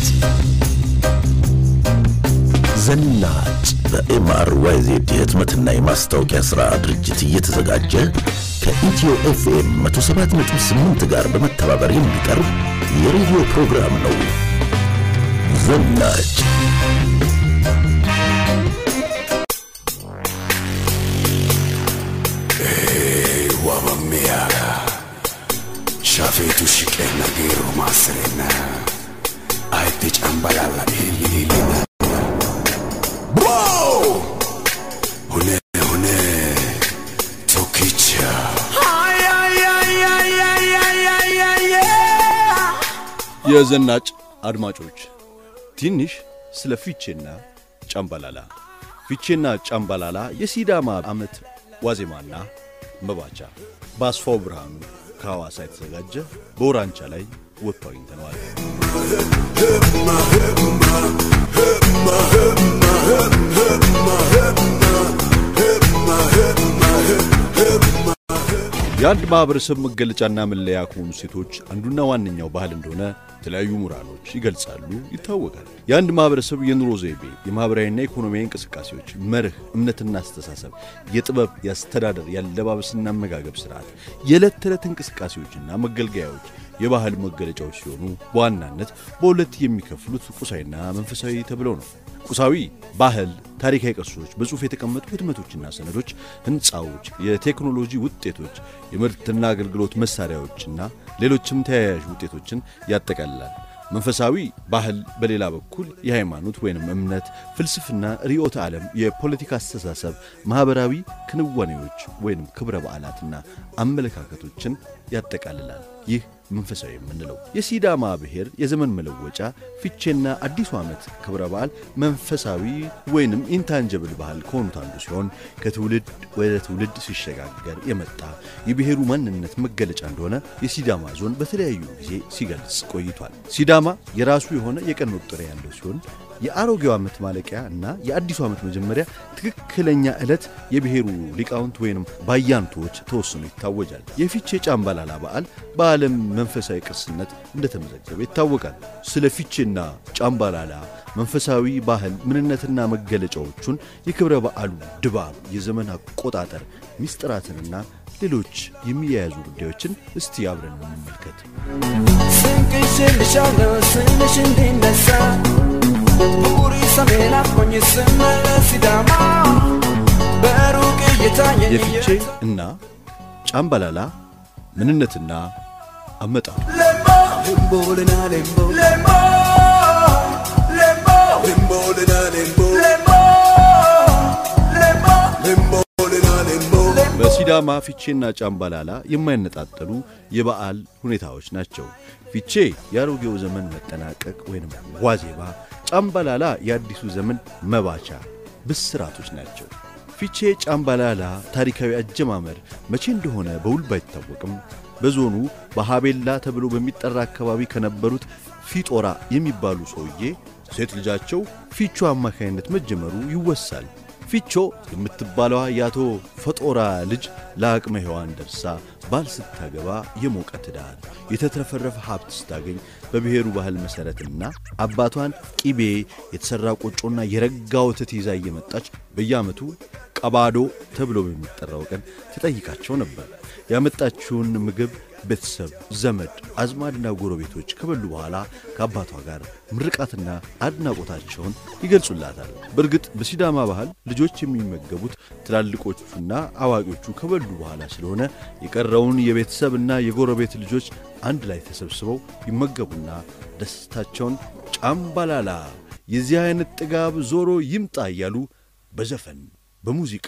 ዘናጭ በኤምአር ዋይዜድ የህትመትና የማስታወቂያ ሥራ ድርጅት እየተዘጋጀ ከኢትዮ ኤፍኤም 107.8 ጋር በመተባበር የሚቀርብ የሬዲዮ ፕሮግራም ነው። ዘናጭ wabammiyaga shafeetu shiqeenna geerru maassirenna ayidde cambalalla iilliliilina wow hune hune tokkicha የዘናጭ አድማጮች ትንሽ ስለ ፊቼና ጫምባላላ። ፊቼና ጫምባላላ የሲዳማ ዓመት ዋዜማና መባቻ በአስፋው ብርሃኑ ከሐዋሳ የተዘጋጀ በውራንቻ ላይ ወጥቶ አግኝተነዋል። የአንድ ማኅበረሰብ መገለጫና መለያ ከሆኑ ሴቶች አንዱና ዋነኛው ባህል እንደሆነ የተለያዩ ምሁራኖች ይገልጻሉ፣ ይታወቃል። የአንድ ማኅበረሰብ የኑሮ ዘይቤ፣ የማኅበራዊና ኢኮኖሚያዊ እንቅስቃሴዎች፣ መርህ፣ እምነትና አስተሳሰብ፣ የጥበብ፣ የአስተዳደር፣ የአለባበስና አመጋገብ ሥርዓት፣ የዕለት ተዕለት እንቅስቃሴዎችና መገልገያዎች የባህል መገለጫዎች ሲሆኑ በዋናነት በሁለት የሚከፍሉት ቁሳዊና መንፈሳዊ ተብለው ነው። ቁሳዊ ባህል ታሪካዊ ቅርሶች፣ በጽሑፍ የተቀመጡ ህትመቶችና ሰነዶች፣ ሕንፃዎች፣ የቴክኖሎጂ ውጤቶች፣ የምርትና አገልግሎት መሣሪያዎችና ሌሎችም ተያያዥ ውጤቶችን ያጠቃልላል። መንፈሳዊ ባህል በሌላ በኩል የሃይማኖት ወይንም እምነት፣ ፍልስፍና፣ ርዕዮተ ዓለም፣ የፖለቲካ አስተሳሰብ፣ ማኅበራዊ ክንዋኔዎች ወይንም ክብረ በዓላትና አመለካከቶችን ያጠቃልላል። ይህ መንፈሳዊ የምንለው የሲዳማ ብሔር የዘመን መለወጫ ፊቼና አዲሱ ዓመት ክብረ በዓል መንፈሳዊ ወይንም ኢንታንጀብል ባህል ከሆኑት አንዱ ሲሆን ከትውልድ ወደ ትውልድ ሲሸጋገር የመጣ የብሔሩ ማንነት መገለጫ እንደሆነ የሲዳማ ዞን በተለያዩ ጊዜ ሲገልጽ ቆይቷል። ሲዳማ የራሱ የሆነ የቀን መቁጠሪያ ያለው ሲሆን የአሮጌው ዓመት ማለቂያ እና የአዲሱ ዓመት መጀመሪያ ትክክለኛ ዕለት የብሔሩ ሊቃውንት ወይንም ባያንቶች ተወስኖ ይታወጃል። የፊቼ ጫምባላላ በዓል በዓለም መንፈሳዊ ቅርስነት እንደተመዘገበ ይታወቃል። ስለ ፊቼና ጫምባላላ መንፈሳዊ ባህል ምንነትና መገለጫዎቹን፣ የክብረ በዓሉ ድባብ፣ የዘመን አቆጣጠር ሚስጥራትንና ሌሎች የሚያያዙ ጉዳዮችን እስቲ አብረን እንመልከት። ስንቅሽልሻለሁ ስምሽ እንዲነሳ ብኩሪ ሰሜን አትሆኝ ስመለስ ሲዳማ በሩቅ እየታየኝ የፊቼ እና ጫምባላላ ምንነትና አመጣጡ ሌምቦ ሌምቦልና ሌምቦ ሌምቦ ሌምቦ limbolina limbo ሌምቦ ሌምቦ limbolina limbo በሲዳማ ፊቼና ጫምባላላ የማይነጣጠሉ የበዓል ሁኔታዎች ናቸው። ፊቼ የአሮጌው ዘመን መጠናቀቅ ወይም ዋዜማ፣ ጫምባላላ የአዲሱ ዘመን መባቻ ብስራቶች ናቸው። ፊቼ ጫምባላላ ታሪካዊ አጀማመር መቼ እንደሆነ በውል ባይታወቅም በዞኑ በሃቤላ ተብሎ በሚጠራ አካባቢ ከነበሩት ፊጦራ የሚባሉ ሰውዬ ሴት ልጃቸው ፊቾ አማካይነት መጀመሩ ይወሳል። ፊቾ የምትባለዋ የአቶ ፈጦራ ልጅ ለአቅመ ሔዋን ደርሳ ባል ስታገባ የሞቀ ትዳር የተትረፈረፈ ሀብት ስታገኝ በብሔሩ ባህል መሠረትና አባቷን ቂቤ የተሠራ ቆጮና የረጋ ወተት ይዛ እየመጣች በየዓመቱ ቀባዶ ተብሎ በሚጠራው ቀን ትጠይቃቸው ነበር። ያመጣችውን ምግብ ቤተሰብ፣ ዘመድ፣ አዝማድና ጎረቤቶች ከበሉ በኋላ ከአባቷ ጋር ምርቃትና አድናቆታቸውን ይገልጹላታል። በእርግጥ በሲዳማ ባህል ልጆች የሚመገቡት ትላልቆቹና አዋቂዎቹ ከበሉ በኋላ ስለሆነ የቀረውን የቤተሰብና የጎረቤት ልጆች አንድ ላይ ተሰብስበው ይመገቡና ደስታቸውን ጫምባላላ የዚህ አይነት ጥጋብ ዞሮ ይምጣ እያሉ በዘፈን በሙዚቃ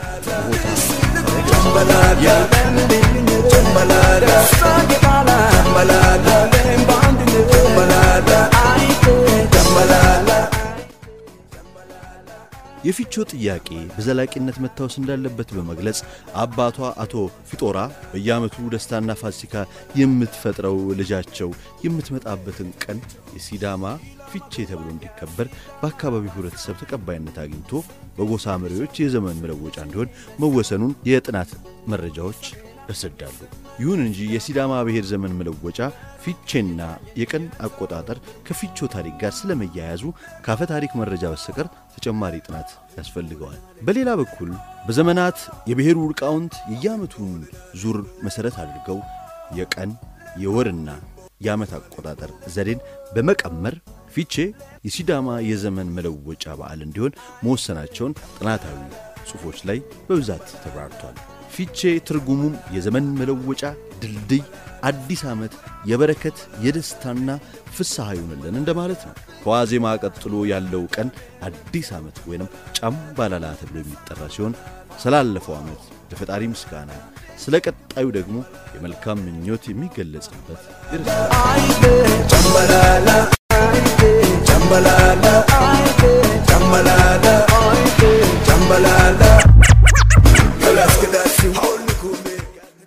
የፊቾ ጥያቄ በዘላቂነት መታወስ እንዳለበት በመግለጽ አባቷ አቶ ፊጦራ በየዓመቱ ደስታና ፋሲካ የምትፈጥረው ልጃቸው የምትመጣበትን ቀን የሲዳማ ፊቼ ተብሎ እንዲከበር በአካባቢው ሕብረተሰብ ተቀባይነት አግኝቶ በጎሳ መሪዎች የዘመን መለወጫ እንዲሆን መወሰኑን የጥናት መረጃዎች ያስረዳሉ። ይሁን እንጂ የሲዳማ ብሔር ዘመን መለወጫ ፊቼና የቀን አቆጣጠር ከፊቾ ታሪክ ጋር ስለመያያዙ ካፈ ታሪክ መረጃ በስተቀር ተጨማሪ ጥናት ያስፈልገዋል። በሌላ በኩል በዘመናት የብሔሩ ሊቃውንት የየዓመቱን ዙር መሠረት አድርገው የቀን የወርና የዓመት አቆጣጠር ዘዴን በመቀመር ፊቼ የሲዳማ የዘመን መለወጫ በዓል እንዲሆን መወሰናቸውን ጥናታዊ ጽሑፎች ላይ በብዛት ተብራርቷል። ፊቼ ትርጉሙም የዘመን መለወጫ ድልድይ፣ አዲስ ዓመት፣ የበረከት የደስታና ፍስሐ ይሁንልን እንደማለት ነው። ከዋዜማ ቀጥሎ ያለው ቀን አዲስ ዓመት ወይንም ጫምባላላ ተብሎ የሚጠራ ሲሆን ስላለፈው ዓመት ለፈጣሪ ምስጋና፣ ስለ ቀጣዩ ደግሞ የመልካም ምኞት የሚገለጽበት ይርሳል። Jambalala, jambalala, jambalala, jambalala. Kalas kadasi, hawli kume.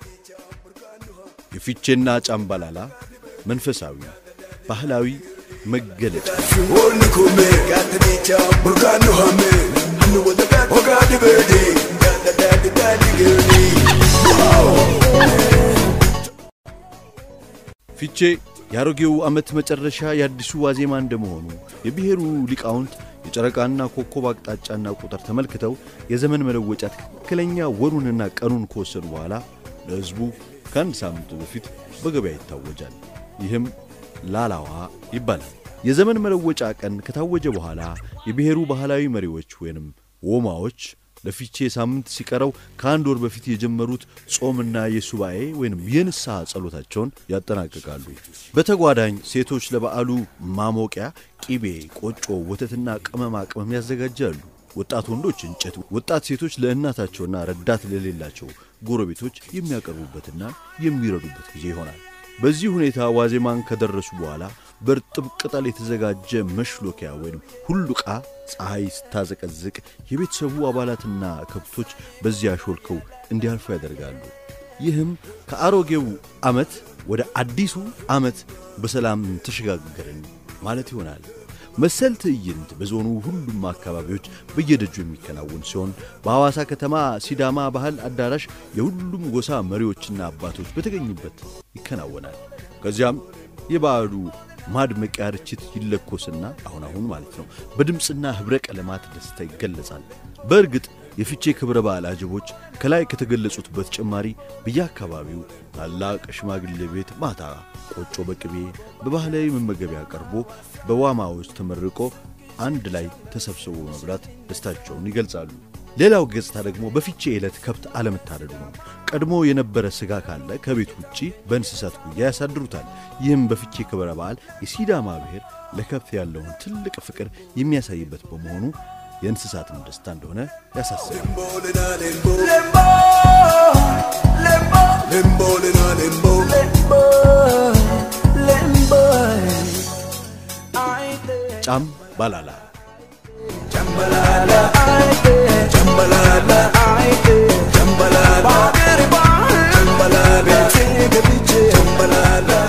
የፊቼና ጫምባላላ መንፈሳዊ ባህላዊ መገለጫ Hawli kume, gati bicha, burkanu hame. Hanu wada gati, ogadi bedi. Gada dadi dadi gedi. ፊቼ የአሮጌው ዓመት መጨረሻ የአዲሱ ዋዜማ እንደመሆኑ የብሔሩ ሊቃውንት የጨረቃና ኮከብ አቅጣጫና ቁጥር ተመልክተው የዘመን መለወጫ ትክክለኛ ወሩንና ቀኑን ከወሰኑ በኋላ ለሕዝቡ ከአንድ ሳምንት በፊት በገበያ ይታወጃል። ይህም ላላዋ ይባላል። የዘመን መለወጫ ቀን ከታወጀ በኋላ የብሔሩ ባህላዊ መሪዎች ወይንም ወማዎች ለፊቼ ሳምንት ሲቀረው ከአንድ ወር በፊት የጀመሩት ጾምና የሱባኤ ወይንም የንስሐ ጸሎታቸውን ያጠናቅቃሉ። በተጓዳኝ ሴቶች ለበዓሉ ማሞቂያ ቂቤ፣ ቆጮ፣ ወተትና ቅመማ ቅመም ያዘጋጃሉ። ወጣት ወንዶች እንጨት፣ ወጣት ሴቶች ለእናታቸውና ረዳት ለሌላቸው ጎረቤቶች የሚያቀርቡበትና የሚረዱበት ጊዜ ይሆናል። በዚህ ሁኔታ ዋዜማን ከደረሱ በኋላ በእርጥብ ቅጠል የተዘጋጀ መሽሎኪያ ወይም ሁሉቃ ፀሐይ ስታዘቀዝቅ የቤተሰቡ አባላትና ከብቶች በዚያ ሾልከው እንዲያልፉ ያደርጋሉ። ይህም ከአሮጌው ዓመት ወደ አዲሱ ዓመት በሰላም ተሸጋገርን ማለት ይሆናል። መሰል ትዕይንት በዞኑ ሁሉም አካባቢዎች በየደጁ የሚከናወን ሲሆን በሐዋሳ ከተማ ሲዳማ ባህል አዳራሽ የሁሉም ጎሳ መሪዎችና አባቶች በተገኙበት ይከናወናል። ከዚያም የበዓሉ ማድመቂያ ርችት ይለኮስና አሁን አሁን ማለት ነው በድምፅና ኅብረ ቀለማት ደስታ ይገለጻል። በእርግጥ የፊቼ ክብረ በዓል አጀቦች ከላይ ከተገለጹት በተጨማሪ በየአካባቢው ታላቅ ሽማግሌ ቤት ማታ ቆጮ በቅቤ በባህላዊ መመገቢያ ቀርቦ በዋማዎች ተመርቆ አንድ ላይ ተሰብስቦ መብላት ደስታቸውን ይገልጻሉ። ሌላው ገጽታ ደግሞ በፊቼ ዕለት ከብት አለመታረዱ ነው። ቀድሞ የነበረ ሥጋ ካለ ከቤት ውጪ በእንስሳት ጉያ ያሳድሩታል። ይህም በፊቼ ክብረ በዓል የሲዳማ ብሔር ለከብት ያለውን ትልቅ ፍቅር የሚያሳይበት በመሆኑ የእንስሳትም ደስታ እንደሆነ ያሳስባል። Lembolina, lembo. Lembo, lembo, Lembolina, lembo. lembo, lembo. Ay, de, ጫም ባላላ jambalala, ay, de, Jambalala, ay, de, jambalala, bagere bahal, jambalala, bete gebiche, jambalala.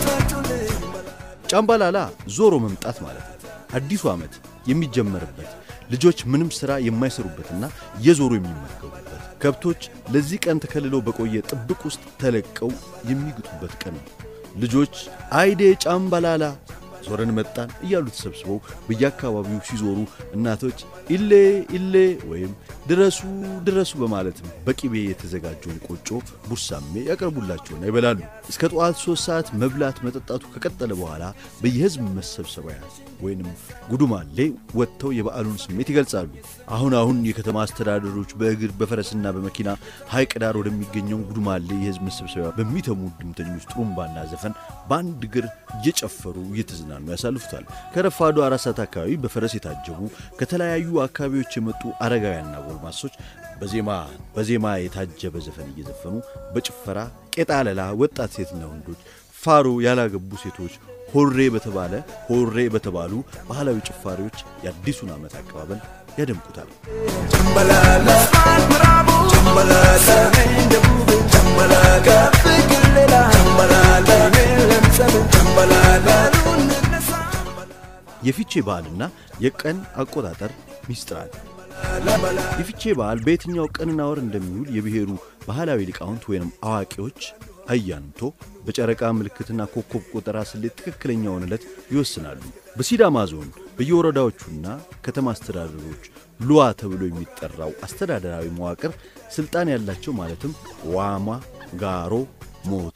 ጫምባላላ ዞሮ መምጣት ማለት ነው። አዲሱ ዓመት የሚጀመርበት ልጆች ምንም ሥራ የማይሰሩበትና እየዞሩ የሚመገቡበት ከብቶች ለዚህ ቀን ተከልለው በቆየ ጥብቅ ውስጥ ተለቀው የሚግጡበት ቀን ነው። ልጆች አይዴ ጫምባላላ ዞረን መጣን እያሉ ተሰብስበው በየአካባቢው ሲዞሩ እናቶች ኢሌ ኢሌ ወይም ድረሱ ድረሱ በማለትም በቅቤ የተዘጋጀውን ቆጮ ቡሳሜ ያቀርቡላቸውና ይበላሉ። እስከ ጠዋት ሦስት ሰዓት መብላት መጠጣቱ ከቀጠለ በኋላ በየሕዝብ መሰብሰቢያ ወይንም ጉዱማሌ ወጥተው የበዓሉን ስሜት ይገልጻሉ። አሁን አሁን የከተማ አስተዳደሮች በእግር በፈረስና በመኪና ሐይቅ ዳር ወደሚገኘው ጉዱማሌ የሕዝብ መሰብሰቢያ በሚተሙ ድምተኞች ጥሩምባና ዘፈን በአንድ እግር እየጨፈሩ እየተዝናኑ ያሳልፉታል። ከረፋዱ አራት ሰዓት አካባቢ በፈረስ የታጀቡ ከተለያዩ አካባቢዎች የመጡ አረጋውያንና ጎልማሶች በዜማ በዜማ የታጀበ ዘፈን እየዘፈኑ በጭፈራ ቄጣለላ ወጣት ሴትና ወንዶች ፋሮ ያላገቡ ሴቶች ሆሬ በተባለ ሆሬ በተባሉ ባህላዊ ጭፋሪዎች የአዲሱን ዓመት አቀባበል ያደምቁታል። Jambalala, bravo, jambalala, semen ደቡብ jambalala, ፍቅር ሌላ jambalala, የለም ሰምን jambalala. እንነሳ የፊቼ በዓልና የቀን አቆጣጠር ሚስጥራት የፊቼ በዓል በየትኛው ቀንና ወር እንደሚውል የብሔሩ ባህላዊ ሊቃውንት ወይም አዋቂዎች አያንቶ በጨረቃ ምልክትና ኮከብ ቆጠራ ስሌት ትክክለኛውን ዕለት ይወስናሉ። በሲዳማ ዞን በየወረዳዎቹና ከተማ አስተዳደሮች ሉዋ ተብሎ የሚጠራው አስተዳደራዊ መዋቅር ስልጣን ያላቸው ማለትም ዋማ፣ ጋሮ፣ ሞቲ፣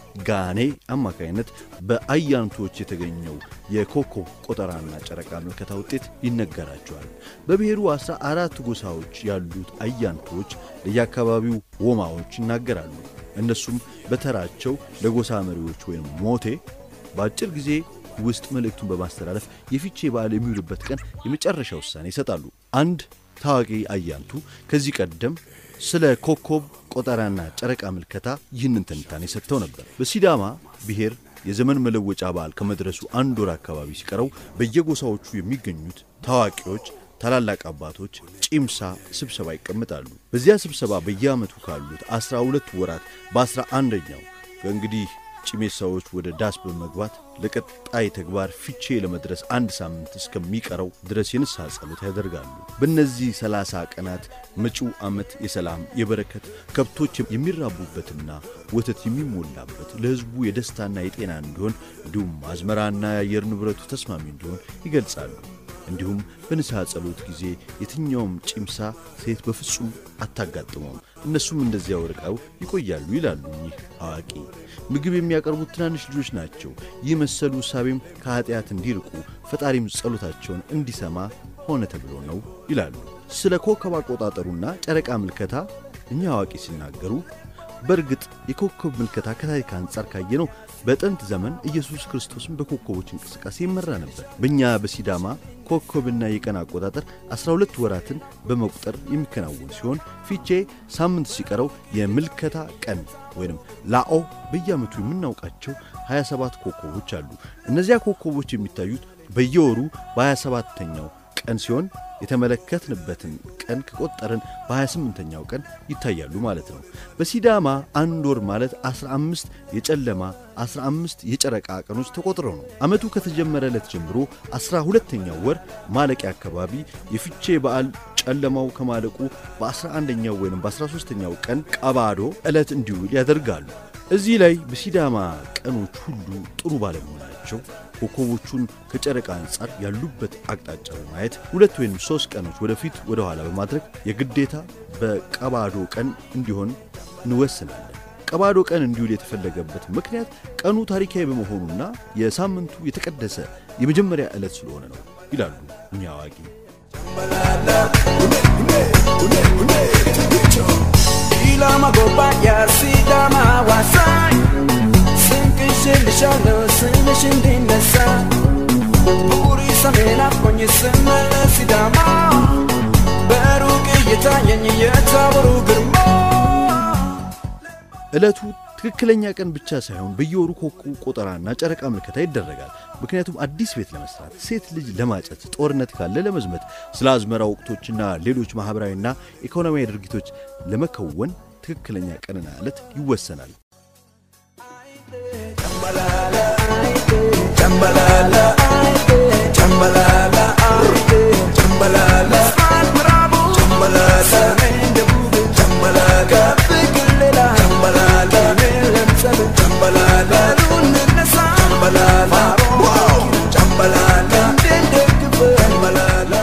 ጋኔ አማካይነት በአያንቶች የተገኘው የኮከብ ቆጠራና ጨረቃ ምልከታ ውጤት ይነገራቸዋል። በብሔሩ አስራ አራት ጎሳዎች ያሉት አያንቶች ለየአካባቢው ወማዎች ይናገራሉ። እነሱም በተራቸው ለጎሳ መሪዎች ወይም ሞቴ በአጭር ጊዜ ውስጥ መልእክቱን በማስተላለፍ የፊቼ በዓል የሚውልበት ቀን የመጨረሻ ውሳኔ ይሰጣሉ። አንድ ታዋቂ አያንቱ ከዚህ ቀደም ስለ ኮከብ ቆጠራና ጨረቃ ምልከታ ይህንን ትንታኔ ሰጥተው ነበር። በሲዳማ ብሔር የዘመን መለወጫ በዓል ከመድረሱ አንድ ወር አካባቢ ሲቀረው በየጎሳዎቹ የሚገኙት ታዋቂዎች ታላላቅ አባቶች ጪምሳ ስብሰባ ይቀመጣሉ። በዚያ ስብሰባ በየዓመቱ ካሉት አስራ ሁለት ወራት በአስራ አንደኛው ከእንግዲህ ጭሜሳዎች ወደ ዳስ በመግባት ለቀጣይ ተግባር ፊቼ ለመድረስ አንድ ሳምንት እስከሚቀረው ድረስ የንስሐ ጸሎት ያደርጋሉ። በእነዚህ ሰላሳ ቀናት መጪው ዓመት የሰላም የበረከት ከብቶች የሚራቡበትና ወተት የሚሞላበት ለሕዝቡ የደስታና የጤና እንዲሆን እንዲሁም አዝመራና የአየር ንብረቱ ተስማሚ እንዲሆን ይገልጻሉ። እንዲሁም በንስሐ ጸሎት ጊዜ የትኛውም ጪምሳ ሴት በፍጹም አታጋጥመውም። እነሱም እንደዚያው ርቀው ይቆያሉ ይላሉ እኚህ አዋቂ። ምግብ የሚያቀርቡት ትናንሽ ልጆች ናቸው። ይህ መሰሉ እሳቤም ከኀጢአት እንዲርቁ ፈጣሪም ጸሎታቸውን እንዲሰማ ሆነ ተብሎ ነው ይላሉ። ስለ ኮከብ አቆጣጠሩና ጨረቃ ምልከታ እኚህ አዋቂ ሲናገሩ በእርግጥ የኮከብ ምልከታ ከታሪክ አንጻር ካየነው በጥንት ዘመን ኢየሱስ ክርስቶስን በኮከቦች እንቅስቃሴ ይመራ ነበር። በእኛ በሲዳማ ኮከብና የቀን አቆጣጠር 12 ወራትን በመቁጠር የሚከናወን ሲሆን ፊቼ ሳምንት ሲቀረው የምልከታ ቀን ወይም ላኦ በየዓመቱ የምናውቃቸው 27 ኮከቦች አሉ። እነዚያ ኮከቦች የሚታዩት በየወሩ በ27ተኛው ቀን ሲሆን የተመለከትንበትን ቀን ከቆጠርን በ28ኛው ቀን ይታያሉ ማለት ነው። በሲዳማ አንድ ወር ማለት 15 የጨለማ 15 የጨረቃ ቀኖች ተቆጥረው ነው። ዓመቱ ከተጀመረ ዕለት ጀምሮ 12ኛው ወር ማለቂያ አካባቢ የፊቼ በዓል ጨለማው ከማለቁ በ11ኛው ወይም በ13ኛው ቀን ቀባዶ ዕለት እንዲውል ያደርጋሉ። እዚህ ላይ በሲዳማ ቀኖች ሁሉ ጥሩ ባለመሆናቸው ኮከቦቹን ከጨረቃ አንጻር ያሉበት አቅጣጫ በማየት ሁለት ወይም ሦስት ቀኖች ወደፊት ወደ ኋላ በማድረግ የግዴታ በቀባዶ ቀን እንዲሆን እንወስናለን። ቀባዶ ቀን እንዲውል የተፈለገበት ምክንያት ቀኑ ታሪካዊ በመሆኑና የሳምንቱ የተቀደሰ የመጀመሪያ ዕለት ስለሆነ ነው ይላሉ እኛ አዋቂ። ኢላማ ጎባያ ሲዳማ ዋሳኝ ስንቅሽልሻለሁ ስምሽ እንዲነሳ ቡሪ ሰሜን አቆኝ ስመለስ ሲዳማ በሩቅ እየታየኝ የታቦሩ ግርማ ዕለቱ ትክክለኛ ቀን ብቻ ሳይሆን በየወሩ ኮከብ ቆጠራና ጨረቃ ምልከታ ይደረጋል። ምክንያቱም አዲስ ቤት ለመስራት፣ ሴት ልጅ ለማጨት፣ ጦርነት ካለ ለመዝመት፣ ስለ አዝመራ ወቅቶችና ሌሎች ማኅበራዊና ኢኮኖሚያዊ ድርጊቶች ለመከወን ትክክለኛ ቀንና ዕለት ይወሰናል። ጨምበላላ ጨምበላላ ጨምበላላ ምዕራቡ ጨምበላላ ሰሜን ደቡብ ጨምበላላ ፍቅር ሌላ ጨምበላላ ለምሰብ ጨምበላላ እንነሳ ጨምበላላ ጨምበላላ እንደግፍ ጨምበላላ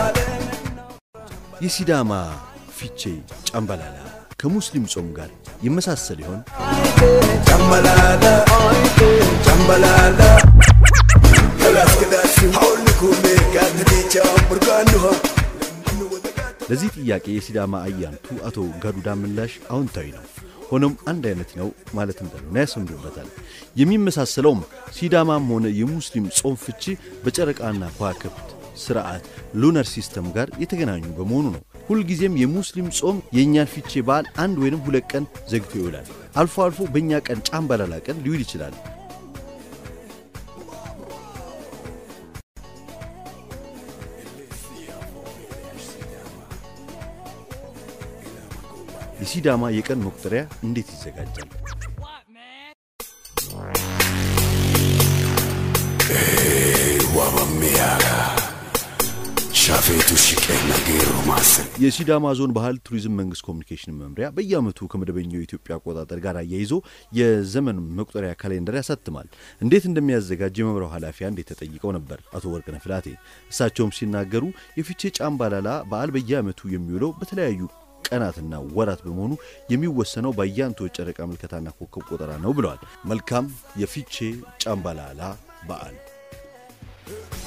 የሲዳማ ፊቼ ጫምባላላ ከሙስሊም ጾም ጋር ይመሳሰል ይሆን? ጨምበላላ ጨምበላላ Kalas kalas hawli kume gadnicha burganuha ለዚህ ጥያቄ የሲዳማ አያንቱ አቶ ጋዱዳ ምላሽ አዎንታዊ ነው። ሆኖም አንድ አይነት ነው ማለት እንዳልሆነ ያሰምሩበታል። የሚመሳሰለውም ሲዳማም ሆነ የሙስሊም ጾም ፍቺ በጨረቃና ከዋክብት ስርዓት ሉነር ሲስተም ጋር የተገናኙ በመሆኑ ነው። ሁልጊዜም የሙስሊም ጾም የእኛን ፊቼ በዓል አንድ ወይንም ሁለት ቀን ዘግቶ ይውላል። አልፎ አልፎ በእኛ ቀን ጫምባላላ ቀን ሊውል ይችላል። የሲዳማ የቀን መቁጠሪያ እንዴት ይዘጋጃል? wamamiyaga shafetu shiqe nageero ማስብ የሲዳማ ዞን ባህል ቱሪዝም መንግስት ኮሚኒኬሽን መምሪያ በየዓመቱ ከመደበኛው የኢትዮጵያ አቆጣጠር ጋር አያይዞ የዘመን መቁጠሪያ ካሌንደር ያሳትማል። እንዴት እንደሚያዘጋጅ የመምሪያው ኃላፊ አንዴ ተጠይቀው ነበር አቶ ወርቅነህ ፍላቴ። እሳቸውም ሲናገሩ የፊቼ ጫምባላላ በዓል በየዓመቱ የሚውለው በተለያዩ ቀናትና ወራት በመሆኑ የሚወሰነው በአያንቶች ጨረቃ ምልከታና ኮከብ ቆጠራ ነው ብለዋል። መልካም የፊቼ ጫምባላላ በዓል